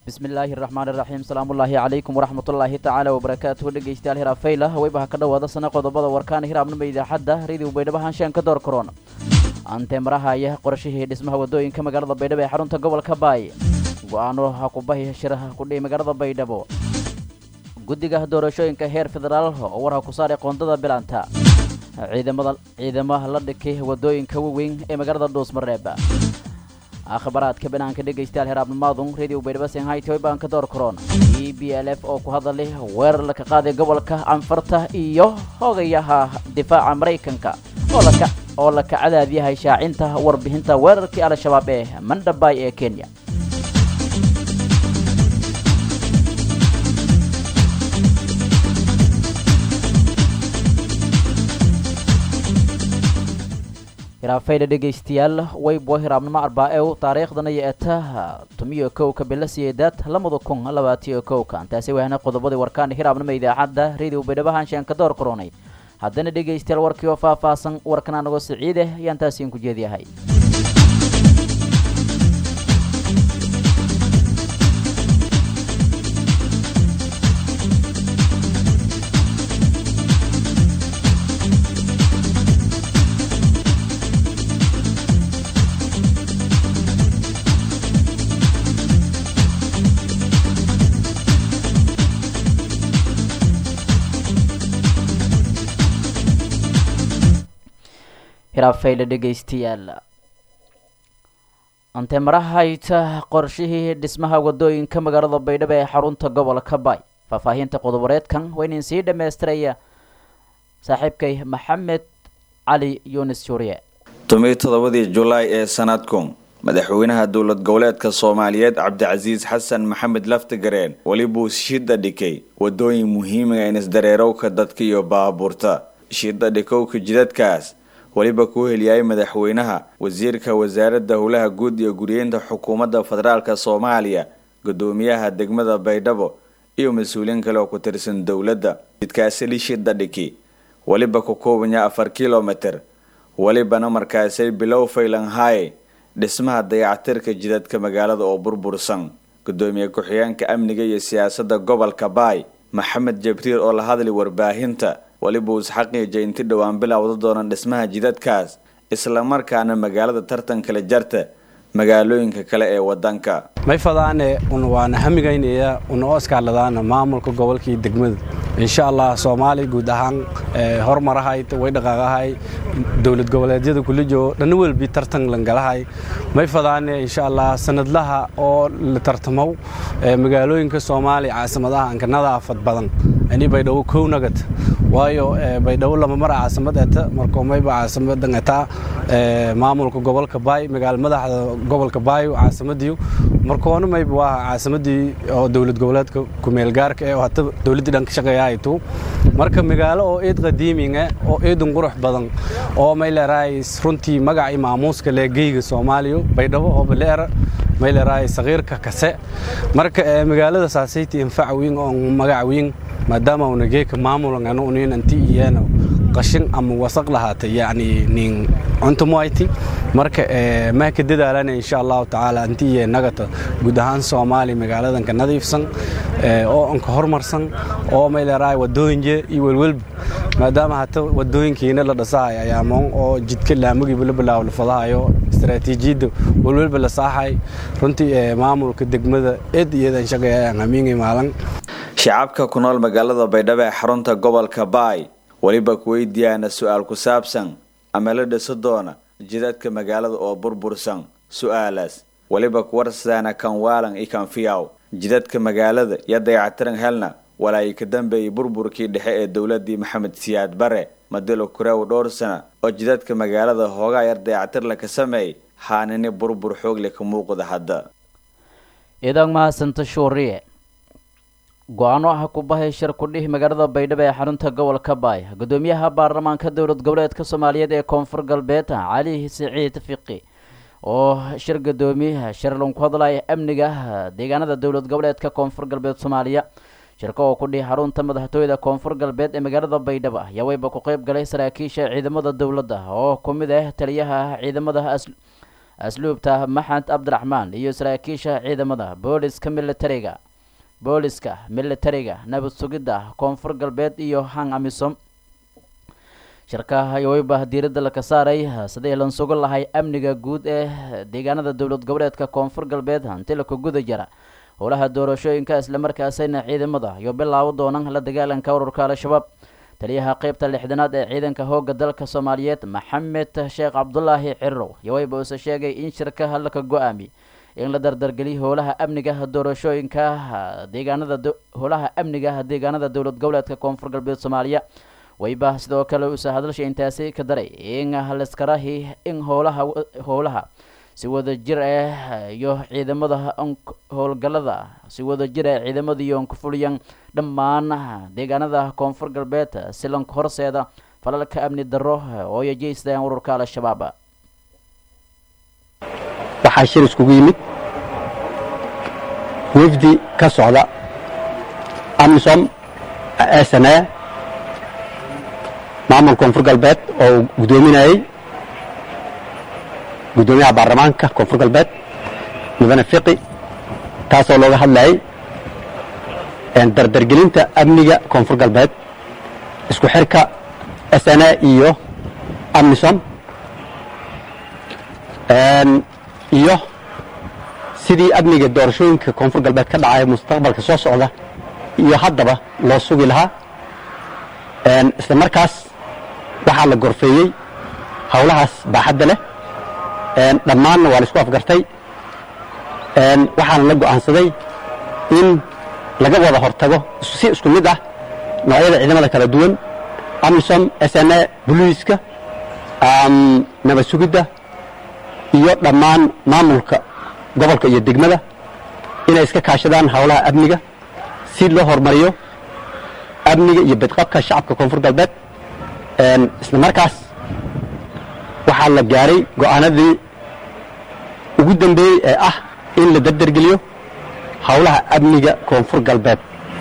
bismillaahi raxmaan iraxiim salaamullaahi calaykum waraxmatullaahi tacaala wabarakaatuhu dhegeystayaal hiraafayla haweybaha ka dhowaada sana qodobada warkaana hiraabnima idaacadda rediw baydhabo haanshaan ka door karoon anteemaraha ayaa qorashihii dhismaha wadooyinka magaalada baydhabo ee xarunta gobolka baay go-aano hakubahi shiraha kudhihi magaalada baydhabo guddiga doorashooyinka heer federaal oo warha ku saaray qoondada bilanta ciidamada ciidamaha la dhikay wadooyinka waweyn ee magaalada dhuusmareeb akhbaraadka banaanka dhegaystayaal heraabnimaadun radio baydhabo senhaytoy baan ka door karoon e b l f oo ku hadalay weerar laka qaaday gobolka anfarta iyo hogayaha difaaca maraykanka oo laka cadaadyahay shaacinta warbixinta weerarkii al-shabaab ee mandhabay ee kenya hiraafayda dhegaystayaal waybo hiraabnimo arbaa-ew taariikhdana iyo etaha tumiyo kowka bila siyeedaad lamada kun labaatiyo kowka intaasi wahna qodobadii warkaana hiraabnimo idaacadda radio baydhabo haanshaan ka door karoonay haddana dhegaystayaal warkii oo faah-faahsan warkan anagoo siciideh ayaan taasiin ku jeediyahay hiraafayla dhegaystayaal anteemaraha qorshihii dhismaha wadooyinka magaalada baydhabo ee xarunta gobolka baay faahfaahinta qodobareedkan waynin sii dhammaystiraya saaxiibkay maxamed cali yunis shuuriye tomiyo toddobadii julaay ee sanadkun madaxweynaha dowlad goboleedka soomaaliyeed cabdicasiis xasan maxamed laftigareen welibuu shida dhikay wadooyin muhiimiga in isdareerowka dadka iyo baabuurta shida dhikowka jidadkaas weliba kuu heliyay madaxweynaha wasiirka wasaaradda howlaha guud iyo guriyeynta xukuumadda federaalka soomaaliya gudoomiyaha degmada baydhabo iyo mas-uuliyiin kale oo ku tirsan dowladda jidkaasi lishida dhiki weliba ku koobanya afar kilomitir welibana markaasay bilow faylanhaye dhismaha dayactirka jidadka magaalada oo burbursan gudoomiye ku-xigeenka amniga iyo siyaasadda gobolka baay maxamed jabriil oo la hadlay warbaahinta weliba uu isxaqiijay inti dhowaan bilowda doonaan dhismaha jidadkaas islamarkaana magaalada tartankale jarta magaalooyinka kale ee wadanka may fadaane waana hamigaynaya una oskaaladaana maamulka gobolka iyo degmada insha allah soomaaliya guud ahaan horumarahay way dhaqaaqahay dowlad goboleedyada kulijo dhanna welbi tartan langalahay may fadaane insha allah sanadlaha oo la tartamo magaalooyinka soomaaliya caasimadaha anka nadaafad badan ani baydhabo kow nagad waayo baydhabo lama mara caasimad eta markoo mayba caasimadan etaa maamulka gobolka baay magaala madaxda gobolka baayo caasimadiiyo markoona mayba waa caasimadii oo dowlad goboleedka kumeelgaarka ee hata dowladdii dhan ka shaqeeyaaytu marka magaalo oo eed qadiiminga oo eedun qurux badan oo may leerahay runtii magacii maamuuska leegeyga soomaaliya baydhabo oo baleera may leerahay saqiirka kase marka magaalada saasayti infac wiin oo magac wiin maadaama una geeka maamulan anu unin anti iyana qashin ama wasaq lahaatay yacni nin cunto muayti marka maa ka dadaalana insha allahu tacaala anti iyo nagata guud ahaan soomaaliya magaaladanka nadiifsan oo anka horumarsan oo may leerahay wadooyinje iyo welwelba maadaama hata wadooyinkiina la dhasahay ayaamoon oo jidka laamagiiba la bilaawo la fadahayo istaraatiijiyadda welwelba la saaxay runtii maamulka degmada eed iyadan shaqeeyaan hamiingay maalan shacabka ku nool magaalada baydhabo ee xarunta gobolka baay weliba kuweydiyaana su-aal ku saabsan ama la dhiso doona jidadka magaalada oo burbursan su-aalaas weliba kuwarsaana kan waalan iyo kan fiyaw jidadka magaalada iyo dayactiran helna walaayi ka dambeeyay burburkii dhexe ee dowladii maxamed siyaad bare madilo kureew dhowr sana oo jidadka magaalada hoogaa yar dayactir la ka sameeyay haanini burbur xoogle ka muuqda hadda idan mahadsanta shuuriye go-aano ah ku bahay shir kudhihi magaalada baydhabo ee xarunta gobolka baay gudoomiyaha baarlamaanka dowlad goboleedka soomaaliyeed ee koonfur galbeed cali siciid fiqi oo shir gudoomiyaha shirlan ku hadlaya amniga deegaanada dowlad goboleedka koonfur galbeed soomaaliya shirka oo ku dhihi xarunta madaxtooyada koonfur galbeed ee magaalada baydhabo ayaa weyba ku qeyb galay saraakiisha ciidamada dowladda oo ku mid ah taliyaha ciidamada asluubta maxamed cabdiraxmaan iyo saraakiisha ciidamada booliska militariga booliska militariga nabad sugidda koonfur galbeed iyo hang amisom shirka wayba diiradda laka saaray sidii lan sugan lahay amniga guud ee deegaanada dowlad goboleedka koonfur galbeed hanti laka guda jira howlaha doorashooyinka islamarkaasina ciidamada iyo bilaabo doonaan la dagaalanka ururka al-shabaab taliyaha qeybta lixdanaad ee ciidanka hooga dalka soomaaliyeed maxamed sheekh cabdulaahi cirow iyo wayba uuse sheegay in shirka laka go-aami in la dardargeliyo howlaha amniga doorashooyinka deegaanada howlaha amniga deegaanada dowlad goboleedka koonfur galbeed soomaaliya wayba sidoo kale uuse hadalsha intaasi ka daray in laskarahi in howlaha howlaha si wada jir ah iyo ciidamada howlgalada si wada jir ah ciidamada iyo ku fuliyaan dhammaan deegaanada koonfur galbeed silanka horseeda falalka amni darro oo ay jeystaan ururka al-shabaab waxaa shir iskugu yimid wafdi ka socda amisom sna maamul koonfur galbeed oo uu guddoominayey guddoomiyaha baarlamaanka koonfur galbeed mudane fiqi taasoo looga hadlayay dardargelinta amniga koonfur galbeed isku xirka sna iyo amisom iyo sidii amniga doorashooyinka koonfur galbeed ka dhacaya mustaqbalka soo socda iyo haddaba loo sugi lahaa isla markaas waxaa la gorfeeyey howlahaas baaxadda leh dhammaanna waa la isku afgartay waxaana la go'aansaday in laga wada hortago si isku mid ah noocyada ciidamada kala duwan amisom sna boliiska nabad sugidda iyo dhammaan maamulka gobolka iyo degmada inay iska kaashadaan howlaha amniga si loo horumariyo amniga iyo badqabka shacabka koonfur galbeed isla markaas waxaa la gaaray go'aanadii ugu dambeeyey ee ah in la dardargeliyo howlaha amniga koonfur galbeed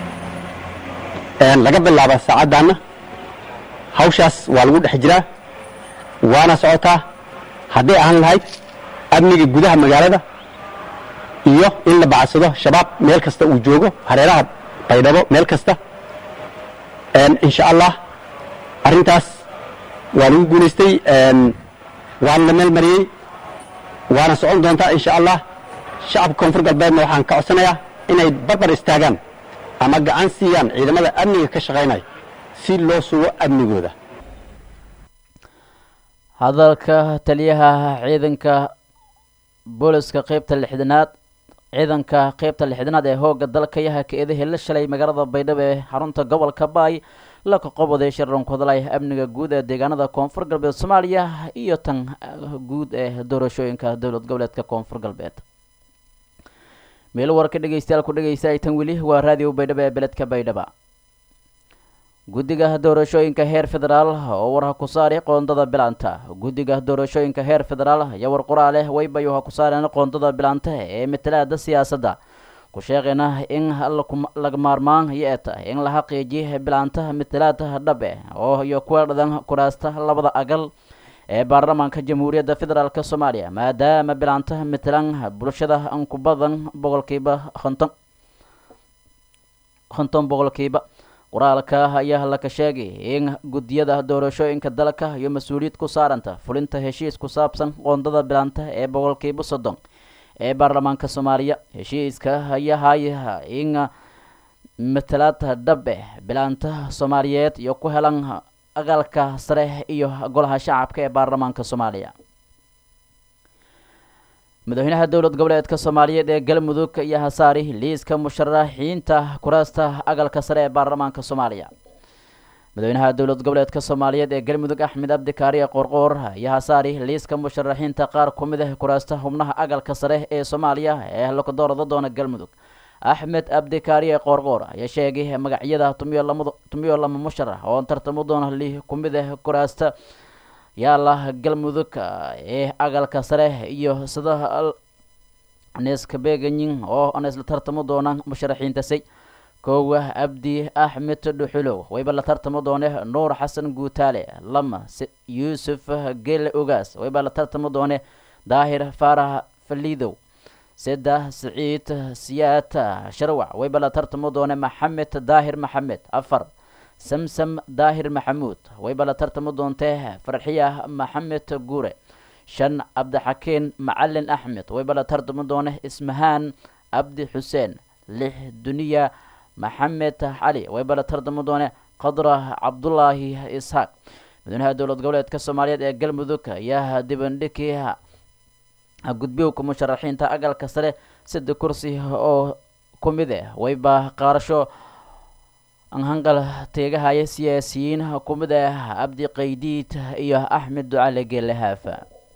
laga bilaaba saacaddaanna hawshaas waa lagu dhex jiraa waana socotaa hadday ahaan lahayd amniga gudaha magaalada iyo in la bacadsado shabaab meel kasta uu joogo hareeraha baydhabo meel kasta insha allah arrintaas waa lagu guulaystay waana la meel mariyey waana socon doontaa insha allah shacabka koonfur galbeedna waxaan ka codsanayaa inay barbar istaagaan ama gacan siiyaan ciidamada amniga ka shaqaynaya si loo sugo amnigooda hadalka taliyaha ciidanka booliska qeybta lixdanaad ciidanka qeybta lixdanaad ee hooga dalka yaha ka-eedahii la shalay magaalada baydhabo ee xarunta gobolka baay la kaqobaday shirran ku hadlaya amniga guud ee deegaanada koonfur galbeed soomaaliya iyo tan guud ee doorashooyinka dowlad goboleedka koonfur galbeed meel warka dhegeystayaal ku dhegeysta ay tan weli waa raadiyo baydhabo ee beledka baydhaba guddiga doorashooyinka heer federaal oo war ha ku saari qoondada bilaanta guddiga doorashooyinka heer federaal ayaa war qoraaleh waybayo ha ku saareen qoondada bilaanta ee matalaada siyaasadda ku sheeqayna in laga maarmaan yeeta in la xaqiijiyo bilaanta matalaada dhabe oo iyo kuwa dhadan kuraasta labada agal ee baarlamaanka jamhuuriyadda federaalk soomaaliya maadaama bilaanta matalan bulshada an ku badan boqolkiiba konton konton boqolkiiba qoraalka ayaa laka sheegay in guddiyada doorashooyinka dalka iyo mas-uuliyad ku saaranta fulinta heshiis ku saabsan qoondada bilaanta ee boqolkiiba soddon ee baarlamaanka soomaaliya heshiiska ayahay in matalaada dhabe bilaanta soomaaliyeed iyo ku helan aqalka sare iyo golaha shacabka ee baarlamaanka soomaaliya madaxweynaha dowlad goboleedka soomaaliyeed ee galmudug ayaa hasaari liiska musharaxiinta kuraasta aqalka sare ee baarlamaanka soomaaliya madaxweynaha dowlad goboleedka soomaaliyeed ee galmudug axmed abdikaariye qoorqoor ayaa hasaari liiska musharaxiinta qaar ku mid ah kuraasta xubnaha aqalka sare ee soomaaliya ee laka doorada doona galmudug axmed abdikaariye qoorqoor ayaa sheegay magacyada tumiyo lamad tumiyo lama musharax oo tartamo doona li ku mid ah kuraasta yaala galmudug ee aqalka sare iyo sida neskabeganyin oo aan isla tartamo doonaan musharaxiintasay koowa abdi axmed dhuxulow wayba la tartamo doone nuur xasan guutaale lama yuusuf gele ogaas wayba la tartamo doone daahir faarax faliidow seddex siciid siyaad sharwac wayba la tartamo doone maxamed daahir maxamed afar samsam daahir maxamuud wayba la tartamo doontee farxiya maxamed guure shan cabdixakiin macalin axmed wayba la tartamo doone ismahaan cabdi xuseen lix duniya maxamed cali wayba la tartamo doone qadra cabdulaahi isxaaq madaxweynaha dowlad goboleedka soomaaliyeed ee galmudug ayaa dibandhigii gudbiyowka musharaxiinta agalka sare saddex kursi oo ku mid ah wayba qaarasho hanqal teegahaya siyaasiyiin ku mid ah cabdi qaydiid iyo axmed ducale geele haafa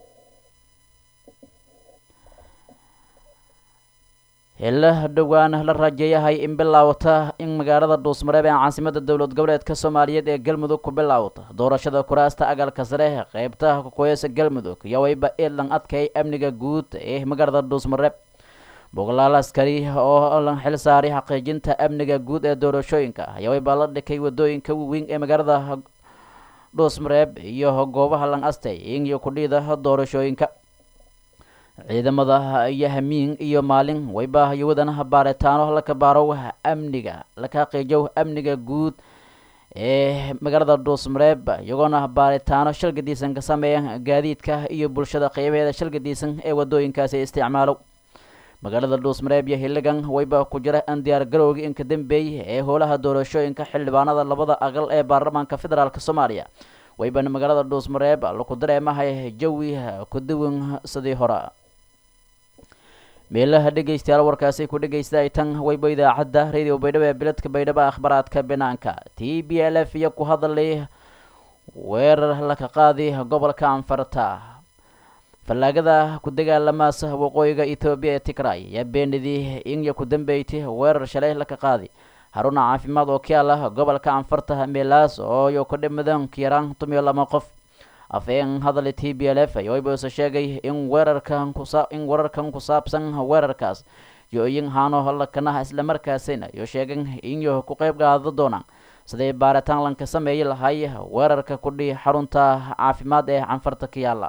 hela dhowaan la rajeeyahay in bilaawata in magaalada dhuusmareeb ee caasimada dowlad goboleedka soomaaliyeed ee galmudug ku bilaawata doorashada kuraasta agalka sare qeybta kukoyasa galmudug iyo wayba iidlan adkay amniga guud ee magaalada dhuusmareeb boqolaal askari oo la xil saaray xaqiijinta amniga guud ee doorashooyinka ayaa wayba la dhikay wadooyinka waaweyn ee magaalada dhuusmareeb iyo goobaha lan astay iyo kudhiida doorashooyinka ciidamada iyo hamiin iyo maalin wayba wadanaha baaritaano laka baarow amniga laka xaqiijow amniga guud ee magaalada dhuusmareeb iyagoona baaritaano shalgadiisan ka sameeya gaadiidka iyo bulshada qeybaheeda shalgadiisan ee wadooyinkaasi isticmaalo magaalada dhuusmareeb iyo hiligan wayba ku jira an diyaar garowga inka dambeey ee howlaha doorashooyinka xildhibaanada labada aqal ee baarlamaanka federaalk soomaaliya waybana magaalada dhuusmareeb laku dareemahay jawi kuduwan sidii hore meelaha dhegeystayaal warkaasi ku dhegeysta tan wayba idaacadda radio baydhabo ee biladka baydhabo akhbaraadka banaanka t b l f iyo ku hadalay weerar laka qaadi gobolka anfarta fallaagada ku dagaalamaas waqooyiga etoobiya ee tigray ayaa beenidii inya ku dambeeytay weerar shalay laka qaadi haruna caafimaad oo ka ah gobolka anfarta meelaas oo yo ka dhimadan yaraan tumiyo lama qof afeen hadal t b l f yoibose sheegay in weerarkan kusa in wararkan ku saabsan weerarkaas yo-yin haano lakanaha islamarkaasina yo sheegan inyo ku qeyb qaado doonaan siday baaritaan lanka sameeyi lahay weerarka kudhi xarunta caafimaad ee canfarta ka yaala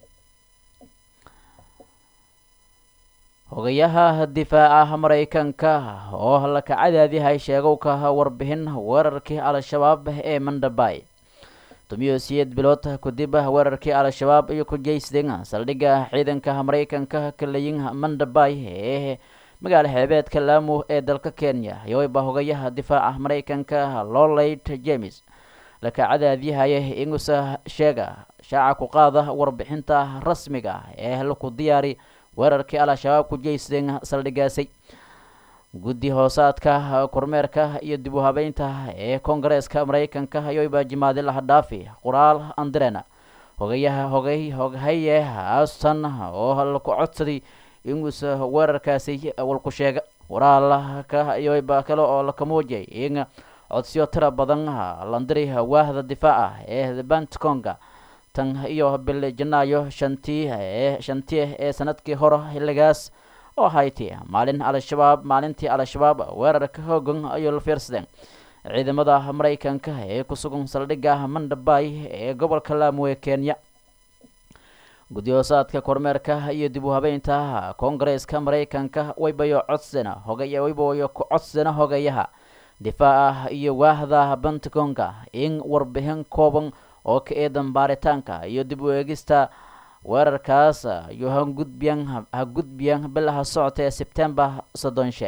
hogayaha difaaca maraykanka oo laka cadaadihay sheegowka warbixin weerarkii al-shabaab ee mandhabay tumiyo siyeed bilood kadib weerarkii al-shabaab iyo ku jeysden saldhigga ciidanka maraykanka kalayin mandhabay ee magaala xeebeedka laamo ee dalka kenya yowayba hogayaha difaaca maraykanka loleit james laka cadaadiyahaya inuusa sheega shaaca ku qaada warbixinta rasmiga ee laku diyaari weerarkii al-shabaab ku jeysden saldhigaasay guddi hoosaadka kormeerka iyo dib u habeynta ee koongareeska maraykanka ayoybaa jimaadi laha dhaafi qoraal andrena hogayaha hogay hoghaye aston oo laku codsaday inuusa weerarkaasi walku sheega qoraalka ayoybaa kale oo laka muujiyay in codsiyo tira badan landiri waahda difaaca ee bantconga tan iyo bil janaayo shantii ee shantii ee sanadkii hore xilligaas oo hayti maalin al-shabaab maalintii al-shabaab weerarka hoogan ayuu la fiirsadeen ciidamada maraykanka ee ku sugan saldhigga mandhabay ee gobolka laamo ee kenya guddi-hoosaadka kormeerka iyo dib u habeynta koongareeska maraykanka waybayo codsena hogay waybayo ku codsena hogayaha difaaca iyo waahda pentagonka in warbixin kooban oo ka eedan baaritaanka iyo dib u eegista weerarkaas iyo hagudbiyan ha gudbiyan bilaha socota ee sebtembar soddonshe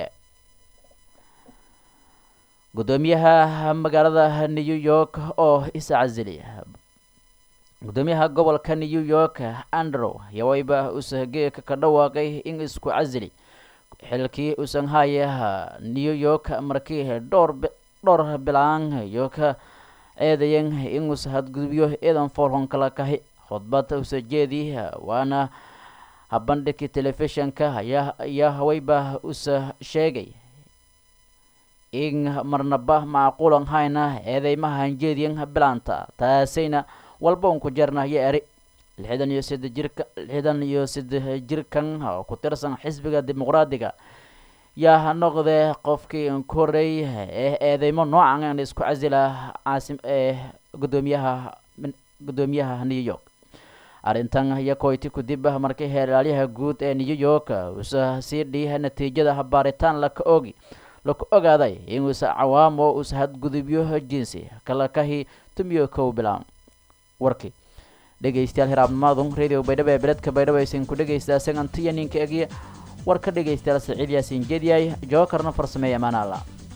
guddoomiyaha magaalada new york oo iscasili guddoomiyaha gobolka new york andrew yawayba usageeka ka dhawaaqay in isku casili xilkii usan haya new york markii dhowr dhowr bilaan iyo ka eedayan inuusa hadgudubyo eedan foolhon kala kahi khudbad usa jeedi waana habandhigkii telefishinka ayaa ayaa hawayba usa sheegay in marnaba macquulan hayna eedeymaha hanjeediyan bilaanta taasayna walba un ku jeernahyo eri lixdan iyo side jirka lixdan iyo side jirkan ku tirsan xisbiga dimuqraadiga yaa noqdee qofkii korey ee eedeymo noocan aan isku casila caasim ee guddoomiyaha guddoomiyaha new york arrintan iyo koyti kudib markii heelaalyaha guud ee new york uusa sii dhiiha natiijada baaritaan laka ogi laka ogaaday inuusa cawaamo uusa hadgudubyo jinsi kala kahi tumiyo kow bilaan warkii dhegaystayaal hiraabnimaadu radio baydhabo ee beledka baydhabo aysan ku dhegaysta sagantiya ninka egiya war ka dhegaystayaal saciid yaasiin jediyay jookarna farsameeya amaanaala